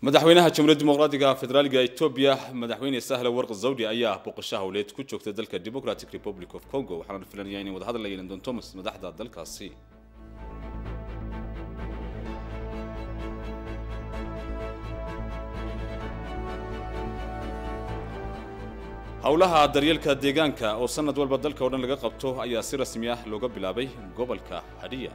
madaxweynaha jamhuuriyadda dimuqraadiga federaaliga etoobiya madaxweyne sahle warq zawdi ayaa boqosho howleed ku joogtay dalka democratic republic of congo waxaana la filanaya inay wadahadal la yeelan doonto madaxda dalkaasi howlaha daryeelka deegaanka oo sanad walba dalka oo dhan laga qabto ayaa si rasmi ah looga bilaabay gobolka hadhiya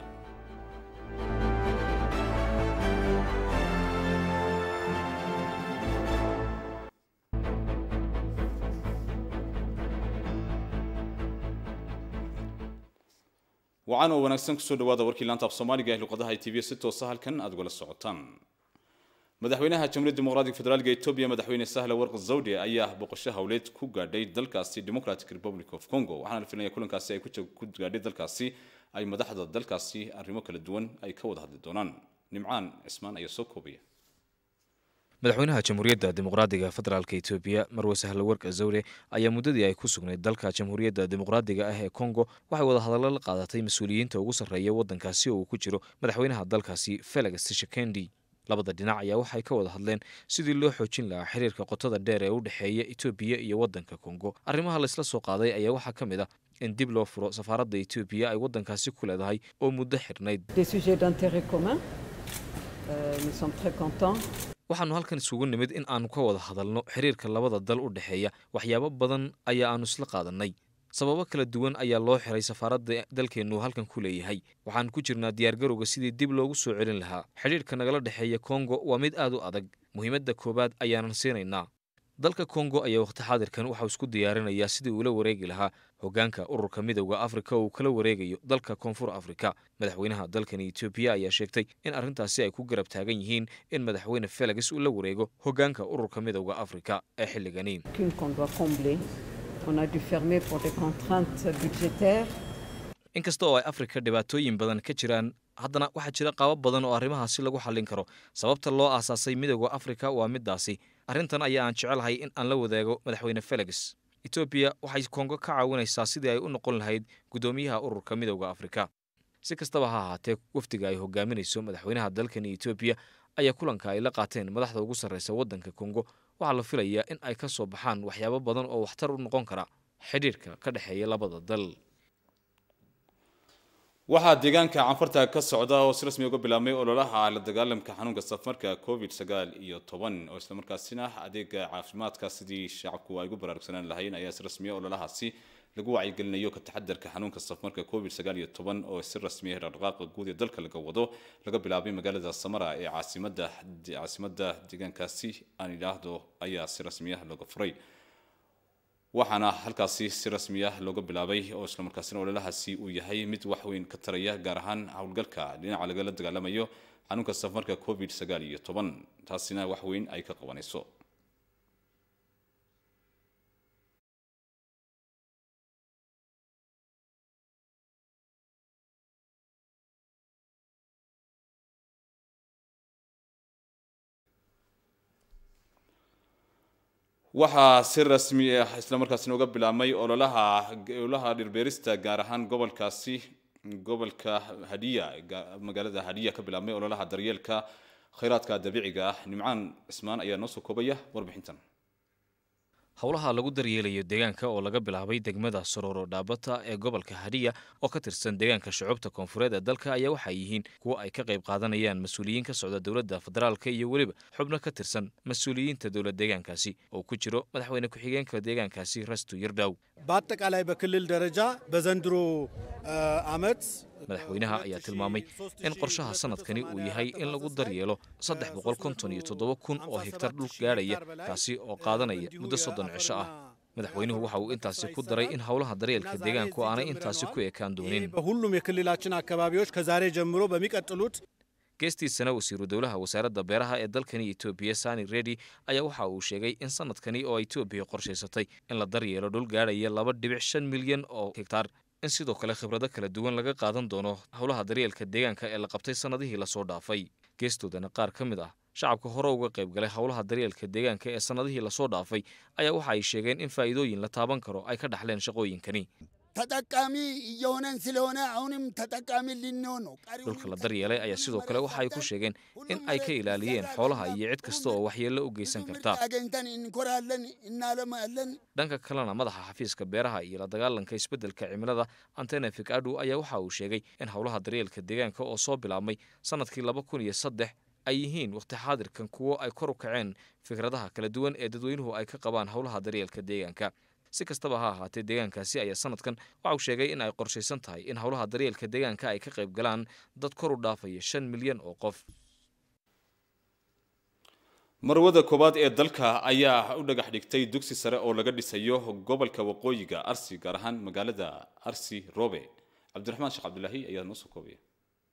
wacan oo wanaagsan kusoo dhawaada warkii laanta af soomaaliga ee luqadaha tv si toosa halkan aad ugala socotaan madaxweynaha jamhuuriyadda dimuqraadiga federaalka etoobiya madaxweyne sahle warq zawde ayaa boqosho howleed ku gaadhay dalkaasi democratic republic of congo waxaana la filanaya kulankaasi ay ku gaadhay dalkaasi ay madaxda dalkaasi arrimo kala duwan ay ka wada hadli doonaan nimcaan cismaan ayaa soo koobaya madaxweynaha jamhuuriyadda dimuqraadiga federaalka etoobiya marwe sahle wark zawde ayaa muddadii ay ku sugnayd dalka jamhuuriyadda dimuqraadiga ah ee congo waxay wada hadallo la qaadatay mas-uuliyiinta ugu sarreeya waddankaasi oo uu ku jiro madaxweynaha dalkaasi felix tshisekedi labada dhinac ayaa waxay ka wada hadleen sidii loo xoojin lahaa xiriirka qotada dheer ee u dhexeeya etoobiya iyo waddanka kongo arrimaha laysla soo qaaday ayaa waxaa ka mid ah in dib loo furo safaaradda etoobiya ay waddankaasi ku leedahay oo muddo xidhnayd waxaannu halkan isugu nimid in aannu ka wada hadalno xiriirka labada dal u dhexeeya waxyaabo badan ayaa aannu isla qaadannay sababo kala duwan ayaa loo xiray safaaradda dalkeennu halkan ku leeyahay waxaan ku jirnaa diyaargarowga sidii dib loogu soo celin lahaa xidhiirka nagala dhexeeya kongo waa mid aad u adag muhiimadda koowaad ayaanan siinaynaa dalka kongo ayaa wakhti xaadirkan waxau isku diyaarinayaa sidii uula wareegi lahaa hoggaanka ururka midowda afrika oo uu kala wareegayo dalka koonfur afrika madaxweynaha dalkani etoobiya ayaa sheegtay in arrintaasi ay ku garab taagan yihiin in madaxweyne felix uu la wareego hoggaanka ururka midowda afrika ee xilligani inkasta oo ay afrika dhibaatooyin badan ka jiraan haddana waxaa jira qaabo badan oo arrimahaasi lagu xallin karo sababta loo aasaasay midowda afrika waa middaasi arrintan ayaa aan jecelahay in aan la wadaago madaxweyne felix etoobiya waxay kongo ka caawinaysaa sidii ay u noqon lahayd guddoomiyaha ururka midowda afrika si kastaba ha ahaatee wafdiga ay hogaaminayso madaxweynaha dalkani etoobiya ayaa kulanka ay la qaateen madaxda ugu sarreysa waddanka kongo waxaa la filayaa in ay ka soo baxaan waxyaabo badan oo waxtar u noqon kara xidhiirka ka dhexeeya labada dal waxaa deegaanka canfarta ka socda oo si rasmi uga bilaabmay ololaha la dagaalamka xanuunka safarka covid sagaal iyo toban oo islamarkaasina adeega caafimaadka sidii shacabku ay ugu baraarugsanaan lahayn ayaa si rasmiya ololahaasi lagu wacyigelinayo ka taxadarka xanuunka safarka covid sagaal iyo toban oo si rasmiya dhaqdhaqaaqa guud ee dalka laga wado laga bilaabay magaalada samara ee caasimada caasimada deegaankaasi aan idhaahdo ayaa si rasmiya looga furay waxaana halkaasi si rasmi ah looga bilaabay oo islamarkaasina ololahaasi uu yahay mid wax weyn ka taraya gaar ahaan howlgalka dhinaca lagala dagaalamayo xanuunka safarka covid sagaal iyo toban taasina wax weyn ay ka qabanayso waxaa si rasmi ah islamarkaasina uga bilaabmay ololaha ololaha dhirbeerista gaar ahaan gobolkaasi gobolka hadhiya magaalada hadhiya ka bilaabmay ololaha daryeelka khayraadka dabiiciga ah nimcaan cismaan ayaa noo soo koobaya warbixintan howlaha lagu daryeelayo deegaanka oo laga bilaabay degmada sororo dhaabata ee gobolka hadhiya oo ka tirsan deegaanka shucuubta koonfureed ee dalka ayaa waxay yihiin kuwo ay ka qayb qaadanayaan mas-uuliyiin ka socda dowladda federaalka iyo weliba xubno ka tirsan mas-uuliyiinta dowlad deegaankaasi oo ku jiro madaxweyne ku-xigeenka deegaankaasi rastu yirdaw በአጠቃላይ በክልል ደረጃ በዘንድሮ ዓመት madaxweynaha ayaa tilmaamay in qorshaha sanadkani uu yahay in lagu daryeelo saddex boqol konton iyo toddoba kun oo hegtar dhul gaadhaya kaasi oo qaadanaya muddo soddon cisho ah madaxweynuhu waxa uu intaasi ku daray in howlaha daryeelka deegaanku aanay intaasi ku ekaan doonin በሁሉም የክልላችን አካባቢዎች ከዛሬ ጀምሮ በሚቀጥሉት geestiisana wasiiru dowlaha wasaaradda beeraha ee dalkani etoobiya sani redi ayaa waxa uu sheegay in sanadkani oo etoobiya qorshaysatay in la daryeelo dhul gaadhaya laba dhibic shan milyan oo hegtaar in sidoo kale khibrado kala duwan laga qaadan doono howlaha daryeelka deegaanka ee la qabtay sannadihii lasoo dhaafay geestoodana qaar ka mid ah shacabka hore uga qayb galay howlaha daryeelka deegaanka ee sannadihii lasoo dhaafay ayaa waxa ay sheegeen in faa'iidooyin la taaban karo ay ka dhaxleen shaqooyinkani ተጠቃሚ እየሆነን ስለሆነ አሁንም ተጠቃሚ ልንሆን ነው። dhulka la daryeelay ayaa sidoo kale waxa ay ku sheegeen in ay ka ilaaliyeen xoolaha iyo cid kasta oo waxyeello u geysan karta አገኝተን እንኮራለን፣ እናለማለን። dhanka kalena madaxa xafiiska beeraha iyo la dagaalanka isbeddelka cimilada antene fikadu ayaa waxa uu sheegay in howlaha daryeelka deegaanka oo soo bilaabmay sannadkii laba kun iyo saddex ay yihiin waqti xaadirkan kuwo ay kor u kaceen fikradaha kala duwan ee dadweynuhu ay ka qabaan howlaha daryeelka deegaanka si kastaba ha ahaatee deegaankaasi ayaa sanadkan waxa uu sheegay in ay qorshaysan tahay in howlaha daryeelka deegaanka ay ka qayb galaan dad kor u dhaafaya shan milyan oo qof marwada koowaad ee dalka ayaa u dhagax dhigtay dugsi sare oo laga dhisayo gobolka waqooyiga arsi gaar ahaan magaalada arsi robe cabdiraxmaan sheekh cabdilaahi ayaa noo soo koobaya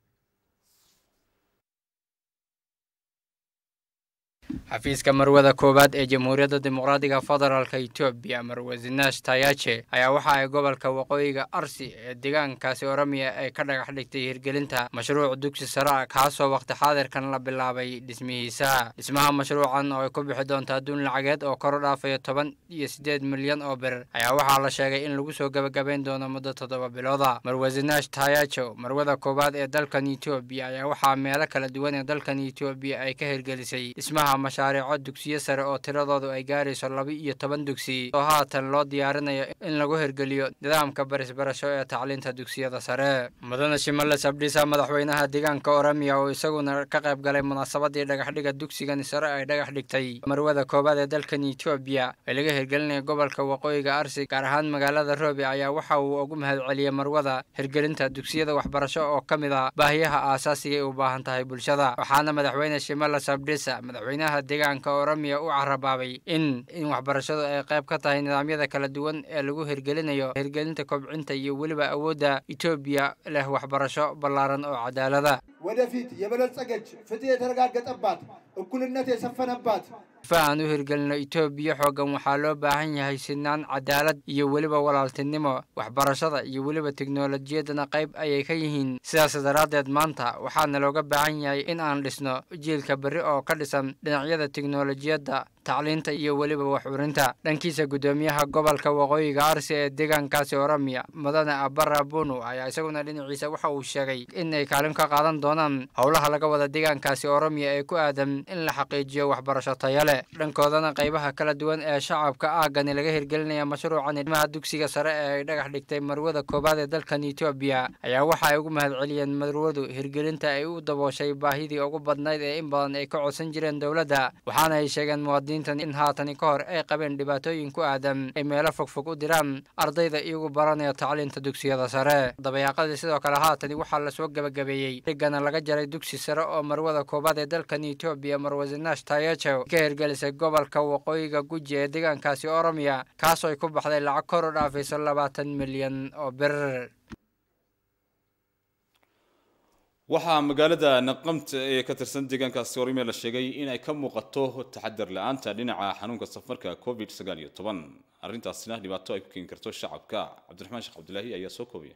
xafiiska marwada koowaad ee jamhuuriyadda dimuqraadiga federaalka etoobiya marwasinash tayache ayaa waxa ay gobolka waqooyiga arsi ee deegaankaasi oromia ay ka dhagax dhigtay hirgelinta mashruuc dugsi sare ah kaasoo waqti xaadirkan la bilaabay dhismihiisa dhismaha mashruucan oo ay ku bixi doonto adduun lacageed oo kor u dhaafaya toban iyo siddeed milyan oo bir ayaa waxaa la sheegay in lagu soo gebagabayn doono muddo toddoba bilooda marwasinash tayacho marwada koowaad ee dalkan etoobiya ayaa waxaa meelo kala duwan ee dalkan etoobiya ay ka hirgelisay dhismaha mashaariico dugsiyo sare oo tiradoodu ay gaarayso laba iyo toban dugsi oo haatan loo diyaarinayo in lagu hirgeliyo nidaamka barisbarasho ee tacliinta dugsiyada sare mudane shimale sabdhisa madaxweynaha deegaanka oromia oo isaguna ka qayb galay munaasabadii dhagaxdhiga dugsigan sare ay dhagax dhigtay marwada koowaad ee dalkan etoobiya ee laga hirgelinaya gobolka waqooyiga arsi gaar ahaan magaalada roobe ayaa waxa uu ugu mahadceliyey marwada hirgelinta dugsiyada waxbarasho oo ka mid ah baahiyaha aasaasiga ay u baahan tahay bulshada waxaana madaxweyne shimale sabdhisa madaxweynaha deegaanka oromia u carabaabay in in waxbarashadu ay qayb ka tahay nidaamyada kala duwan ee lagu hirgelinayo hirgelinta kobcinta iyo weliba awoodda etoobiya leh waxbarasho ballaaran oo cadaalada ወደፊት የበለጸገች ፍትህ የተረጋገጠባት እኩልነት የሰፈነባት fahan u hirgelino etoobiya xooggan waxaa loo baahan yahay sinaan cadaalad iyo weliba walaaltinimo waxbarashada iyo weliba teknolojiyaddana qayb ayay ka yihiin sidaas daraaddeed maanta waxaana looga baahan yahay in aan dhisno jiilka berri oo ka dhisan dhinacyada teknolojiyadda tacliinta iyo weliba wax urinta dhankiisa guddoomiyaha gobolka waqooyiga arsi ee deegaankaasi oromia mudane abara bunu ayaa isaguna dhinaciisa waxa uu sheegay in ay kaalin ka qaadan doonaan howlaha laga wada deegaankaasi oromia ee ku aadan in la xaqiijiyo waxbarasho taya leh dhankoodana qaybaha kala duwan ee shacabka aagani laga hirgelinaya mashruucan ilmaha dugsiga sare ee ay dhagax dhigtay marwada koowaad ee dalkan etoobiya ayaa waxa ay ugu mahadceliyeen marwadu hirgelinta ay u dabooshay baahidii ugu badnayd ee in badan ay ka codsan jireen dowladda waxaana ay sheegeen muwaadiniintan in haatani ka hor ay qabeen dhibaatooyin ku aadan ay meelo fogfog u diraan ardayda iyagu baranaya tacliinta dugsiyada sare dabayaaqadii sidoo kale haatani waxaa lasoo gebagabeeyey dhigana laga jaray dugsi sare oo marwada koowaad ee dalkan etoobiya marwasinash tayacho ka hirgelisay gobolka waqooyiga guji ee deegaankaasi oromiya kaasoo ay ku baxday lacag kor u dhaafayso labaatan milyan oo bir waxaa magaalada naqamta ee ka tirsan deegaankaasi oromia la sheegay in ay ka muuqato taxadar la-aanta dhinaca xanuunka safarka covid sagaal iyo toban arrintaasina dhibaato ay ku keeni karto shacabka cabdiraxmaan sheekh cabdilaahi ayaa soo koobaya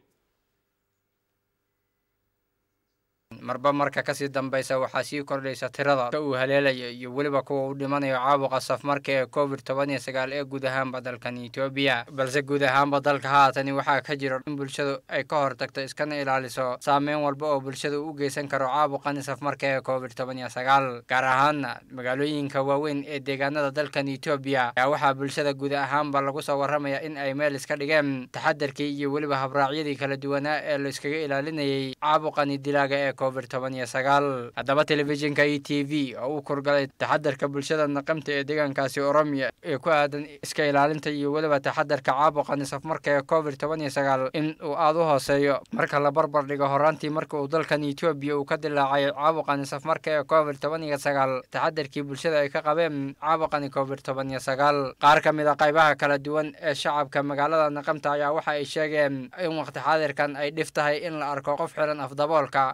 marba marka kasii dambaysa waxaa sii kordhaysa tirada ka uu haleelaya iyo weliba kuwa u dhimanayo caabuqa safmarka ee covid toban iyo sagaal ee guud ahaanba dalkan etoobiya balse guud ahaanba dalka haatani waxaa ka jira in bulshadu ay ka hortagto iskana ilaaliso saameyn walba oo bulshada u geysan karo caabuqani safmarka ee covid toban iyo sagaal gaar ahaana magaalooyinka waaweyn ee deegaanada dalkan etoobiya ayaa waxaa bulshada guud ahaanba lagu soo waramaya in ay meel iska dhigeen taxadarkii iyo weliba habraacyadii kala duwanaa ee la iskaga ilaalinayay caabuqani dilaaga ee covid toban iyo sagaal haddaba telefishinka e t v oo uu kurgalay taxadarka bulshada naqamta ee deegaankaasi oromiya ee ku aadan iska ilaalinta iyo weliba taxadarka caabuqani safmarka ee covid toban iyo sagaal in uu aada u hooseeyo marka la barbar dhigo horaantii marka uu dalkan etoobiya uu ka dilaacay caabuqani safmarka ee covid toban iyo sagaal taxadarkii bulshada ay ka qabeen caabuqani covid toban iyo sagaal qaar ka mid a qaybaha kala duwan ee shacabka magaalada naqamta ayaa waxa ay sheegeen in waqti xaadirkan ay dhif tahay in la arko qof xiran afdaboolka ama qof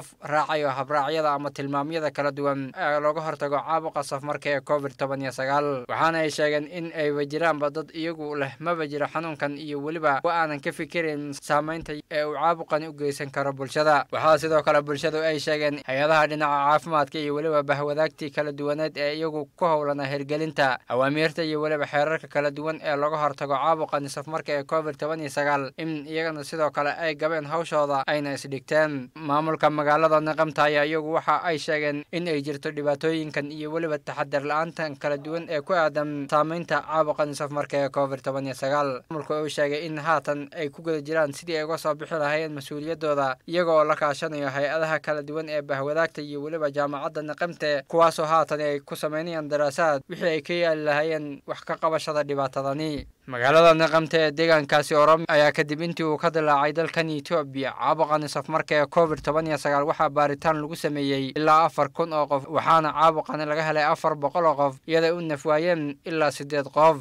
qof raacayo habraacyada ama tilmaamyada kala duwan ee looga hortago caabuqa safmarka ee covid toban iyo sagaal waxaana ay sheegeen in ayba jiraanba dad iyagu leh maba jiro xanuunkan iyo weliba wa aanan ka fikirin saamaynta ee uu caabuqani u geysan karo bulshada waxaa sidoo kale bulshadu ay sheegeen hay-adaha dhinaca caafimaadka iyo weliba bahwadaagtii kala duwaneed ee iyagu ku howlana hirgelinta awaamiirta iyo weliba xeerarka kala duwan ee looga hortago caabuqani safmarka ee covid toban iyo sagaal in iyagana sidoo kale ay gabeen hawshooda ayna isdhigteen maamulka magaalada naqamta ayaa iyagu waxa ay sheegeen in ay jirto dhibaatooyinkan iyo weliba taxadar la-aantan kala duwan ee ku aadan saamaynta caabuqani safmarka ee covid toban iyo sagaal maamulka uu sheegay in haatan ay ku guda jiraan sidii ay uga soo bixi lahaayeen mas-uuliyadooda iyaga oo la kaashanayo hay-adaha kala duwan ee bahwadaagta iyo weliba jaamacadda naqamte kuwaasoo haatan ay ku sameynayaan daraasaad wixii ay ka yaali lahaayeen wax ka qabashada dhibaatadani magaalada naqamte ee deegaankaasi oromiya ayaa kadib intii uu ka dilaacay dalkan etoobiya caabuqani safmarka ee covid toban iyo sagaal waxaa baaritaan lagu sameeyey ilaa afar kun oo qof waxaana caabuqani laga helay afar boqol oo qof iyaday u nafwaayeen ilaa siddeed qof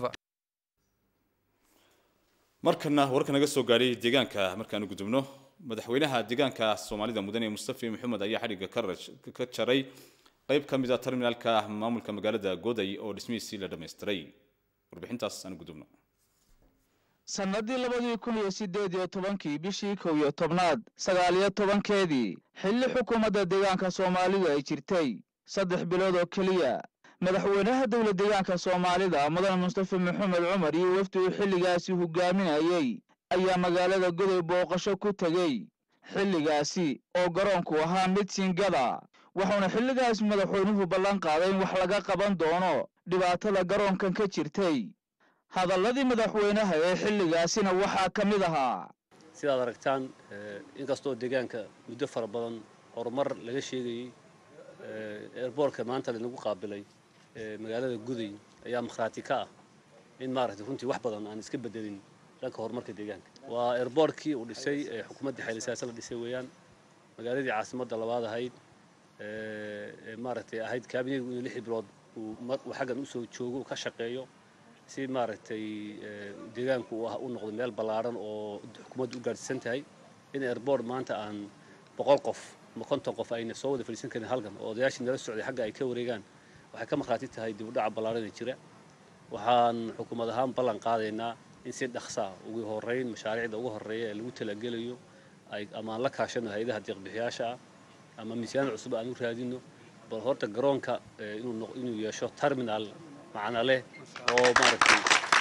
markana warka naga soo gaadhay deegaanka markaanu gudubno madaxweynaha deegaanka soomaalida mudane mustafi maxamed ayaa xadhigga ka jaray qayb ka mid a terminaalka maamulka magaalada goday oo dhismihiisii la dhammaystiray warbixintaas aanu gudubno sannadii labadii kun iyo siddeed iyo tobankii bishii kow iyo tobnaad sagaal iyo tobankeedii xilli xukuumadda deegaanka soomaalidu ay jirtay saddex bilood oo keliya madaxweynaha dowla deegaanka soomaalida mudane mustafa maxamed cumar iyo wafdi uu xilligaasi hogaaminayey ayaa magaalada goday booqasho ku tegey xilligaasi oo garoonku ahaa mid singada wuxuuna xilligaas madaxweynuhu ballan qaaday in wax laga qaban doono dhibaatada garoonkan ka jirtay hadalladii madaxweynaha ee xilligaasina waxaa ka mid ahaa sidaad aragtaan inkastoo deegaanka muddo fara badan horumar laga sheegayey eerboorka maanta lanagu qaabilay magaalada guday ayaa makhraati ka ah in maaragtay runtii wax badan aan iska bedelin dhanka horumarka deegaanka waa eerboorkii uu dhisay ee xukuumaddii xayli siyaasa la dhisay weeyaan magaaladii caasimadda labaad ahayd ee maaragtay ahayd kaabineygu inuu lixii bilood uu xaggan usoo joogo ka shaqeeyo si maaragtay deegaanku u noqdo meel ballaaran oo xukuumaddu u gaadhsiisan tahay in airboort maanta aan boqol qof ama konton qof ayna soo wada fadhiisan karin halkan oo odayaashii nala socday xagga ay ka wareegaan waxay ka markhaati tahay dib u dhaca ballaaran ee jira waxaan xukuumad ahaan ballan qaadaynaa in si dhaqsa ugu horreyn mashaariicda ugu horreeya ee lagu talagelayo ay ama aan la kaashano hay-adaha deeqbixiyaasha ah ama miisaan cusub aan u raadino bal horta garoonka inuu yeesho terminal macna leh oo maaragtay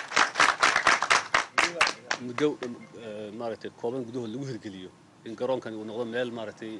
muddo maaragtay kooban gudahood lagu hirgeliyo in garoonkani uu noqdo meel maaragtay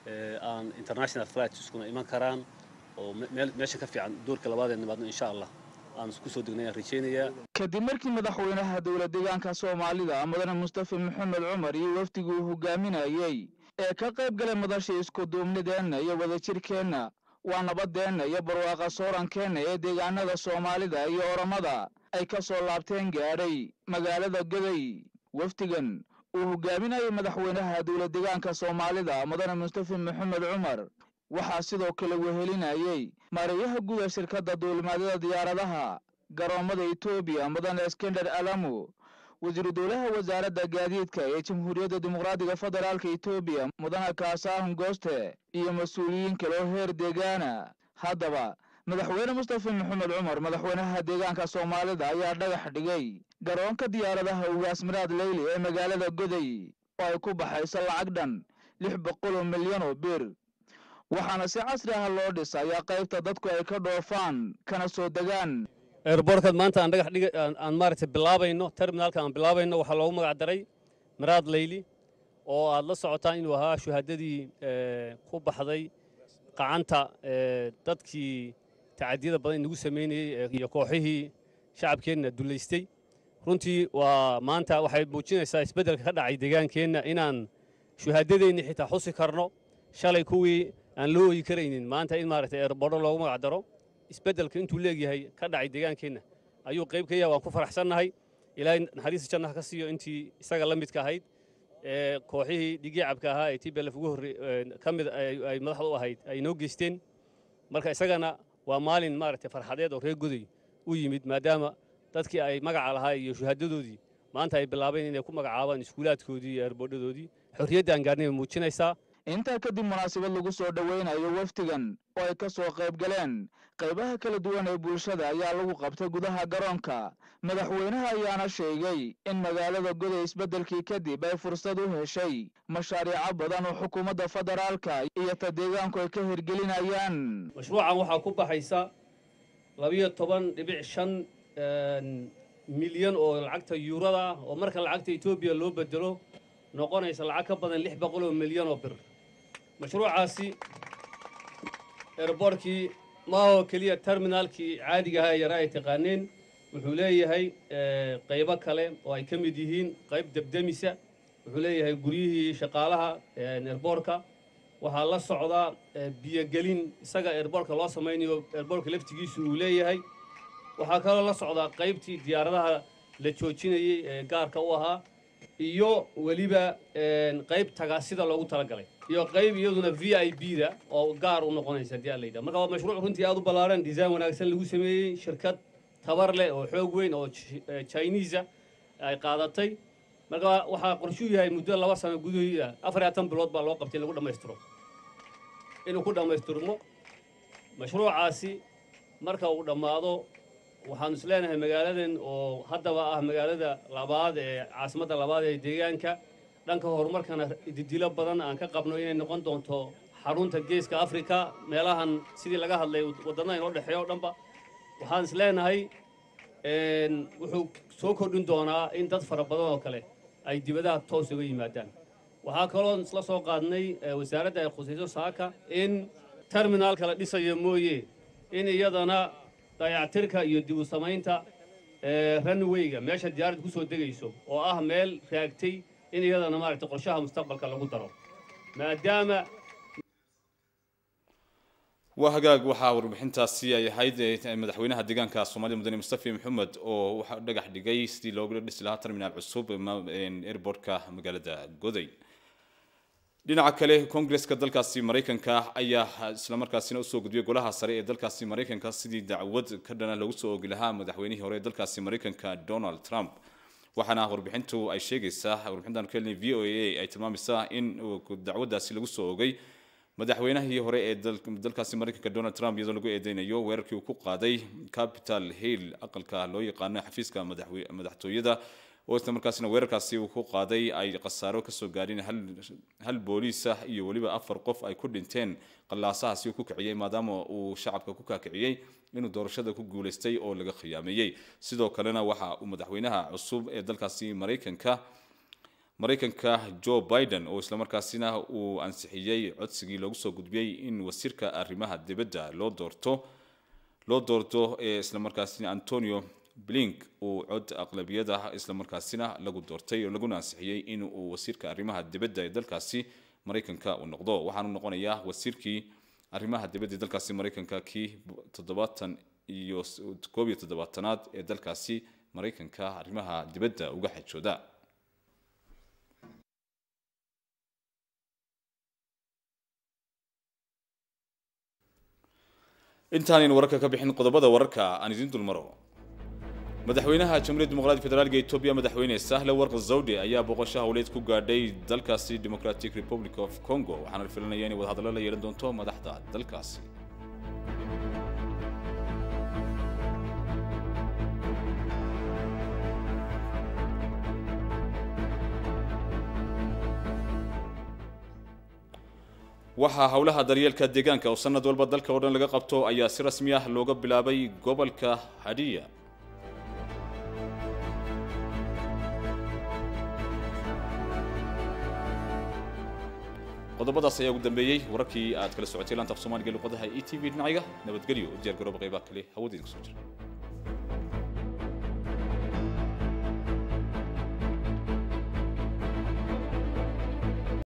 aan international flights iskuna iman karaan oo meel meesha ka fiican doorka labaad ee nimaadno insha allah aan kusoo degnay aan rajaynayaa kadib markii madaxweynaha dowla deegaanka soomaalida mudane mustafa maxamed cumar iyo wafdigii uu hogaaminayey ee ka qayb galay madashii iskuduubnideenna iyo wadajirkeenna waa nabadeenna iyo barwaaqa soorankeenna ee deegaanada soomaalida iyo oromada ay ka soo laabteen gaadhay magaalada goday wafdigan uu hogaaminayay madaxweynaha dowla deegaanka soomaalida mudane mustafa maxamed cumar waxaa sidoo kale wehelinayey maarayaha guud ee shirkadda duulimaadyada diyaaradaha garoommada etoobiya mudane iskender alamu wasiiru dowlaha wasaaradda gaadiidka ee jamhuuriyadda dimuqraadiga federaalka etoobiya mudane kaasaahun gooste iyo mas-uuliyiin kale oo heer deegaana haddaba madaxweyne mustafa maxamed cumar madaxweynaha deegaanka soomaalida ayaa dhagax dhigay garoonka diyaaradaha ugaas miraad leyli ee magaalada goday oo ay ku baxayso lacag dhan lix boqol oo milyan oo bir waxaana si casri ah loo dhisayaa qaybta dadku ay ka dhoofaan kana soo degaan eerboorkaad maanta aan dhagax dhiga aan maaragtay bilaabayno terminaalka aan bilaabayno waxaa loogu magac daray miraad leyli oo aad la socotaan inuu ahaa shuhaadadii ku baxday qacanta dadkii tacadiyada badan inagu samaynayey iyo kooxihii shacabkeenna dullaystay runtii waa maanta waxay muujinaysaa isbeddelka ka dhacay deegaankeenna inaan shuhaadadeenni xitaa xusi karno shalay kuwii aan loo ooyi karaynin maanta in maaragtay eerboordo loogu magac daro isbeddelka intuu leegyahay ka dhacay deegaankeenna ayuu qayb ka yahay waan ku faraxsannahay ilaahay naxariista jannaha ka siiyo intii isaga la midka ahayd ee kooxihii dhigiicabka ahaa ee tblf ugu horre ka mid ay madaxda u ahayd ay noo geysteen marka isagana waa maalin maaragtay farxadeed oo reer goday u yimid maadaama dadkii ay magaca lahaa iyo shuhaadadoodii maanta ay bilaabeen inay ku magacaabaan iskuulaadkoodii iyo eerboodhadoodii xorriyadda aan gaarnay bay muujinaysaa intaa kadib munaasabad lagu soo dhoweynayo wafdigan oo ay ka soo qayb galeen qaybaha kala duwan ee bulshada ayaa lagu qabtay gudaha garoonka madaxweynaha ayaana sheegay in magaalada goday isbeddelkii kadib ay fursad u heshay mashaariico badan oo xukuumadda federaalka iyo ta deegaanku ay ka hirgelinayaan mashruucan waxaa ku baxaysa labiyo toban dhibic shan milyan oo lacagta yuurada ah oo marka lacagta etoobiya loo bedelo noqonaysa lacag ka badan lix boqol oo milyan oo bir mashruucaasi erboorkii maahoo keliya terminaalkii caadiga ahaa ee yaraa ay taqaaneen wuxuu leeyahay qaybo kale oo ay ka mid yihiin qayb debdemisa wuxuu leeyahay guryihii shaqaalaha erboorka waxaa la socdaa biyogelin isaga erboorka loo samaynayo erboorka laftigiisu uu leeyahay waxaa kaloo la socdaa qaybtii diyaaradaha la joojinayey ee gaarka u ahaa iyo weliba qayb tagaasida loogu talagalay iyo qayb iyaduna v i b da oo gaar u noqonaysa haddii aan la yidhaha marka waa mashruuc runtii aad u ballaaran design wanaagsan lagu sameeyey shirkad tabar leh oo xoog weyn oo chinesa ay qaadatay marka waxaa qorshuu yahay muddo laba sano gudahiida afar iyo tan bilood baa loo qabtay in lagu dhammaystiro inuu ku dhammaystirmo mashruucaasi marka uu dhammaado waxaanu is leenahay magaaladan oo haddaba ah magaalada labaad ee caasimadda labaad ee deegaanka dhanka horumarkana didilo badan aan ka qabno inay noqon doonto xarunta geeska afrika meelahan sidii laga hadlay waddannada inoo dhexeeya o dhanba waxaan is leenahay wuxuu soo kordhin doonaa in dad fara badan oo kale ay dibadaha toos uga yimaadaan waxaa kaloo isla soo qaadnay wasaaradda ay khusayso saaka in terminaalka la dhisayo mooye in iyadana dayactirka iyo dib u samaynta runwayga meesha diyaaradda ku soo degayso oo ah meel raagtay in iyadana maaragtay qorshaha mustaqbalka lagu daro maadaama waa hagaag waxaa warbixintaasi ay ahayd madaxweynaha deegaanka soomaalida mudane mustafi maxamed oo waxaa dhagax dhigay sidii looga dhisi lahaa terminaal cusub airportka magaalada goday dhinaca kale koongreska dalkaasi maraykanka ayaa islamarkaasina usoo gudbiyay golaha sare ee dalkaasi maraykanka sidii dacwad ka dhana lagu soo ogi lahaa madaxweynihii hore ee dalkaasi maraykanka donald trump waxaana warbixintu ay sheegaysaa warbixintan kelni v o a ay tilmaamaysaa in dacwadaasi lagu soo ogay madaxweynahii hore ee dalkaasi maraykanka donald trump iyadoo lagu eedeynayo weerarkii uu ku qaaday capital hill aqalka loo yaqaano xafiiska madaxtooyada oo isla markaasina weerarkaasi uu ku qaaday ay khasaaro kasoo gaadheen hal booliis ah iyo weliba afar qof ay ku dhinteen qallaasahaasi uu ku kiciyey maadaama uu shacabka ku kaakiciyey inuu doorashada ku guulaystay oo laga khiyaameeyey sidoo kalena waxa uu madaxweynaha cusub ee dalkaasi maraykanka maraykanka joe biden oo islamarkaasina uu ansixiyey codsigii loogu soo gudbiyey in wasiirka arrimaha dibadda loo doorto loo doorto ee islamarkaasina antonio blink uu cod aqlabiyada islamarkaasina lagu doortay oo laguna ansixiyey in uu wasiirka arrimaha dibadda ee dalkaasi maraykanka uu noqdo waxaanu noqonayaa wasiirkii arrimaha dibadda ee dalkaasi maraykanka kii toddobaatan iyo koob iyo toddobaatanaad ee dalkaasi maraykanka arrimaha dibadda uga xajooda intaanaynu wararka ka bixin qodobada wararka aan idiin dulmaro madaxweynaha jamhuuriyadda dimuqraadiga federaalka etoobiya madaxweyne sahle warq zawde ayaa boqosho howleed ku gaadhay dalkaasi democratic republic of congo waxaana la filanaya inay wadahadallo la yeelan doonto madaxda dalkaasi waxaa howlaha daryeelka deegaanka oo sanad walba dalka oo dhan laga qabto ayaa si rasmi ah looga bilaabay gobolka hadiya qodobadaas ayaa ugu dambeeyey wararkii aad kala socotay laanta af soomaaliga luqadaha e t v dhinaciga nabadgelyo u diyaar garooba qaybaha kale hawadiin kusoo jira